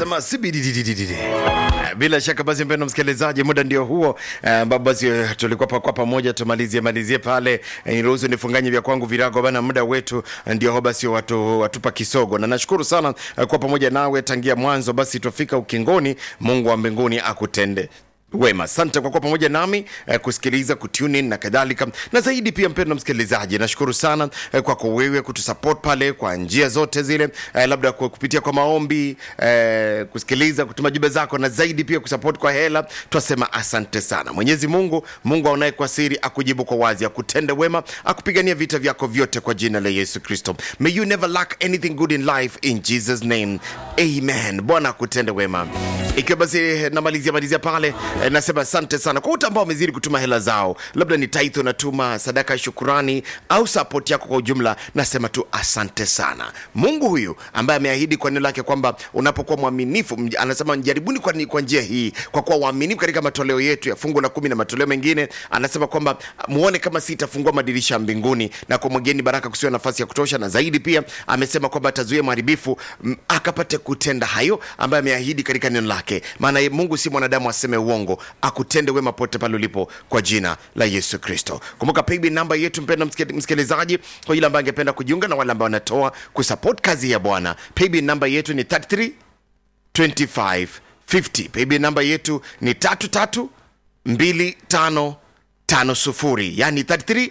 anasema sibidididididi. Bila shaka basi, mpendo msikilizaji, muda ndio huo ambapo basi eh, tulikuwa pa- kwa pamoja tumalizie malizie pale. Eh, Niruhusu nifunganye vya kwangu virago bana, muda wetu ndio basi watu watupa kisogo, na nashukuru sana eh, kwa pamoja nawe tangia mwanzo. Basi tufika ukingoni, Mungu wa mbinguni akutende wema asante kwa kuwa pamoja nami eh, kusikiliza kutune in na kadhalika na zaidi pia mpendo msikilizaji nashukuru sana eh, kwako wewe kutusupport pale kwa njia zote zile eh, labda kwa kupitia kwa maombi eh, kusikiliza kutuma jumbe zako na zaidi pia kusupport kwa hela twasema asante sana mwenyezi mungu mungu aonaye kwa siri akujibu kwa wazi akutende wema akupigania vita vyako vyote kwa jina la yesu kristo may you never lack anything good in life in jesus name amen bwana akutende wema ikiwa basi eh, namalizia malizia pale eh, nasema asante sana kwa wote ambao wamezidi kutuma hela zao labda ni taitho unatuma sadaka ya shukurani au support yako kwa ujumla nasema tu asante sana mungu huyu ambaye ameahidi kwa neno lake kwamba unapokuwa mwaminifu mj- anasema jaribuni kwa, ni- kwa njia hii kwa kuwa waaminifu katika matoleo yetu ya fungu la kumi na matoleo mengine anasema kwamba muone kama sitafungua madirisha ya mbinguni na kwa mwageni baraka kusiwa nafasi ya kutosha na zaidi pia amesema kwamba atazuia mharibifu m- akapate kutenda hayo ambaye ameahidi katika neno lake maana ye- mungu si mwanadamu aseme uongo akutende wema pote pale ulipo kwa jina la yesu kristo kumbuka paybill namba yetu mpenda msike- msikilizaji kwa yule ambaye angependa kujiunga na wale ambao wanatoa kusupport kazi ya bwana paybill namba yetu ni 33 25 50 paybill namba yetu ni 33 25 50 yani 33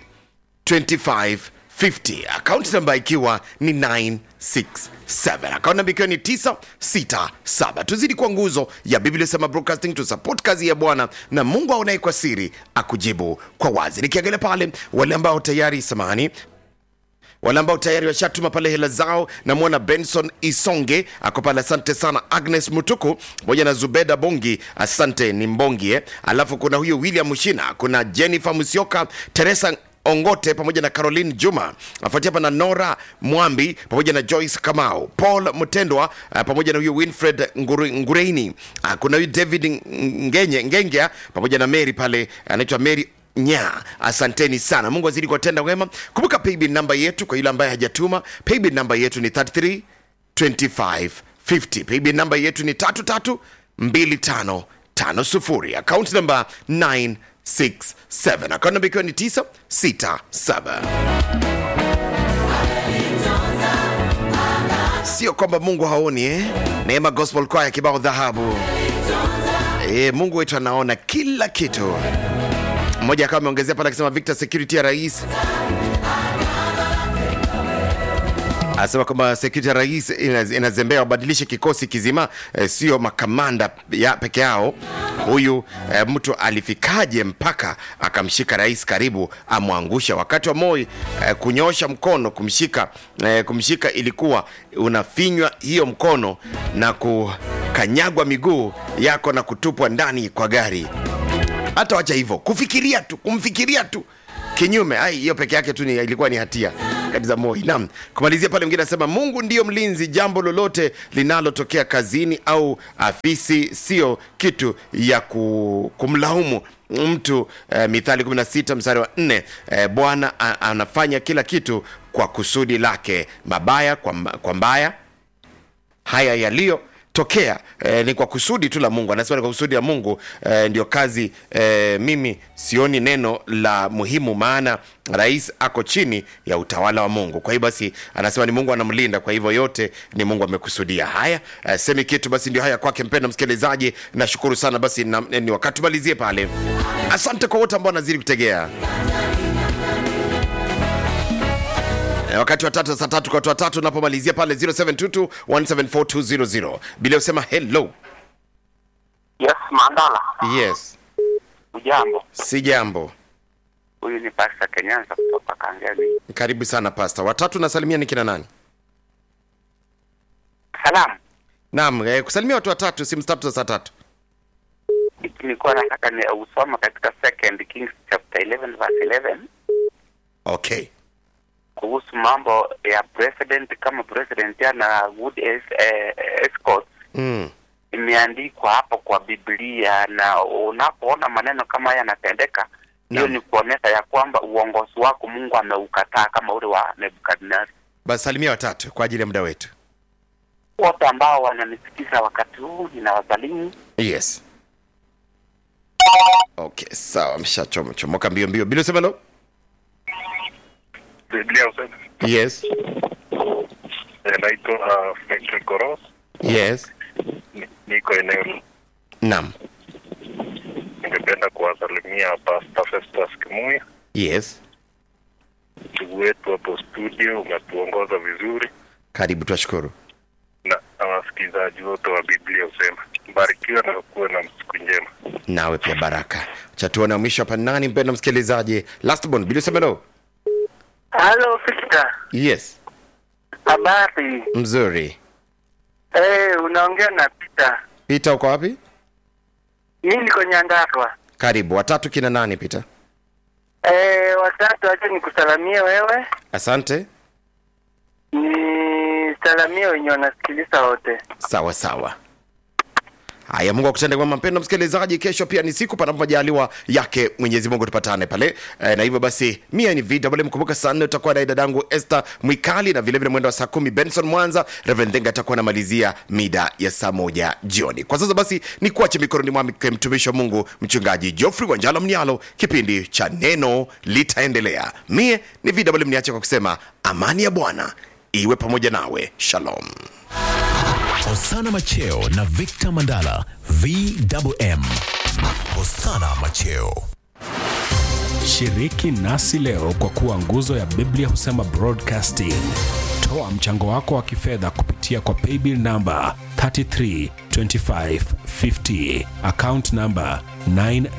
2550 akaunti namba ikiwa ni 967 akaunti namba ikiwa ni 967 tuzidi kwa nguzo ya biblia sema broadcasting to support kazi ya bwana na mungu aonaye kwa siri akujibu kwa wazi nikiangalia pale wale ambao tayari samani wale ambao tayari washatuma pale hela zao namwona benson isonge ako pale asante sana agnes mutuku pamoja na zubeda bongi asante ni mbongi eh. alafu kuna huyu william mushina kuna jennifer musioka teresa ongote pamoja na caroline juma afuatia hapa na nora mwambi pamoja na joyce kamau paul mtendwa uh, pamoja na huyu winfred Ngure- ngureini uh, kuna huyu david ngenye ngengea pamoja na mary pale anaitwa mary nya asanteni sana mungu azidi kuwatenda wema kumbuka paybill namba yetu kwa yule ambaye hajatuma paybill namba yetu ni 33 25 50 paybill namba yetu ni 33 25 50 akaunti namba 967 akaunti namba ikiwa ni 967 sio kwamba mungu haoni eh? neema gospel kwaya kibao dhahabu e, mungu wetu anaona kila kitu mmoja akawa ameongezea pale akisema victor security ya rais anasema kwamba security ya rais ina- inazembea wabadilishe kikosi kizima eh, sio makamanda ya peke yao huyu eh, mtu alifikaje mpaka akamshika rais karibu amwangusha wakati wa moi eh, kunyosha mkono kumshika eh, kumshika ilikuwa unafinywa hiyo mkono na kukanyagwa miguu yako na kutupwa ndani kwa gari hata wacha hivyo kufikiria tu kumfikiria tu kinyume ai hiyo peke yake tu ni, ilikuwa ni hatia kabisa moi naam kumalizia pale mwingine anasema mungu ndiyo mlinzi jambo lolote linalotokea kazini au afisi sio kitu ya ku, kumlaumu mtu eh, mithali 16 mstari wa 4 eh, bwana a- anafanya kila kitu kwa kusudi lake mabaya kwa, mba- kwa mbaya haya yaliyotokea eh, ni kwa kusudi tu la mungu anasema ni kwa kusudi la mungu eh, ndio kazi eh, mimi sioni neno la muhimu maana rais ako chini ya utawala wa mungu kwa hiyo basi anasema ni mungu anamlinda kwa hivyo yote ni mungu amekusudia haya eh, semi kitu basi ndio haya kwake mpendo msikilizaji nashukuru sana basi na, ni wakati tumalizie pale asante kwa wote ambao wanazidi kutegea Eh, wakati wa tatu saa tatu kwa watu watatu unapomalizia pale 0722 174200 bila usema hello Yes, Mandala. yes Ujambo. si jambo Huyu ni Pastor Kenyanza kutoka Kangemi. karibu sana pasta watatu nasalimia ni kina nani Salamu. naam eh, kusalimia watu watatu simu tatu za saa tatu Nilikuwa nataka ni usoma katika Second Kings chapter 11 verse 11 okay kuhusu mambo ya president kama president ana good es, eh, escort mm. imeandikwa hapo kwa Biblia, na unapoona maneno kama haya yanatendeka, hiyo Naam. ni kuonyesha ya kwamba uongozi wako Mungu ameukataa kama ule wa Nebukadnezar. basi salimia watatu kwa ajili ya muda wetu wote ambao wananisikiza wakati huu ninawasalimu. yes okay sawa mshachomochomoka mbio mbio bila usemelo Biblia usema yes eh, naitwa uh, Fredrick Koros, yes Ni- niko eneo, naam ningependa kuwasalimia Pastor Festus Kimuya, yes ndugu wetu hapo studio, umetuongoza vizuri karibu twashukuru na na wasikilizaji wote wa Biblia usema mbarikiwe na kuwe na siku njema. nawe pia baraka chatuona mwisho hapa nani mpendo msikilizaji lastborn bila usemelo Halo Victor, yes habari? mzuri Eh, unaongea na Peter. pita uko wapi Mimi niko Nyandarua. karibu watatu kina nani pita Eh, watatu acha nikusalamie wewe. asante Nisalamie wenye wanasikiliza wote. sawa sawa haya mungu akutende kwema mpendo msikilizaji kesho pia ni siku panapo majaliwa yake mwenyezi mungu tupatane pale e, na hivyo basi mia ni vw mkumbuka saa nne utakuwa naye dadangu este mwikali na vilevile mwendo wa saa kumi benson mwanza reverend Denga atakuwa anamalizia mida ya saa moja jioni kwa sasa basi ni kuache mikononi mwake mtumishi wa mungu mchungaji jofrey wanjala mnialo kipindi cha neno litaendelea mie ni vw mniache kwa kusema amani ya bwana iwe pamoja nawe shalom Hosana Macheo na Victor Mandala VMM. Hosana Macheo. Shiriki nasi leo kwa kuwa nguzo ya Biblia husema broadcasting. Toa mchango wako wa kifedha kupitia kwa paybill namba 332550 account namba 9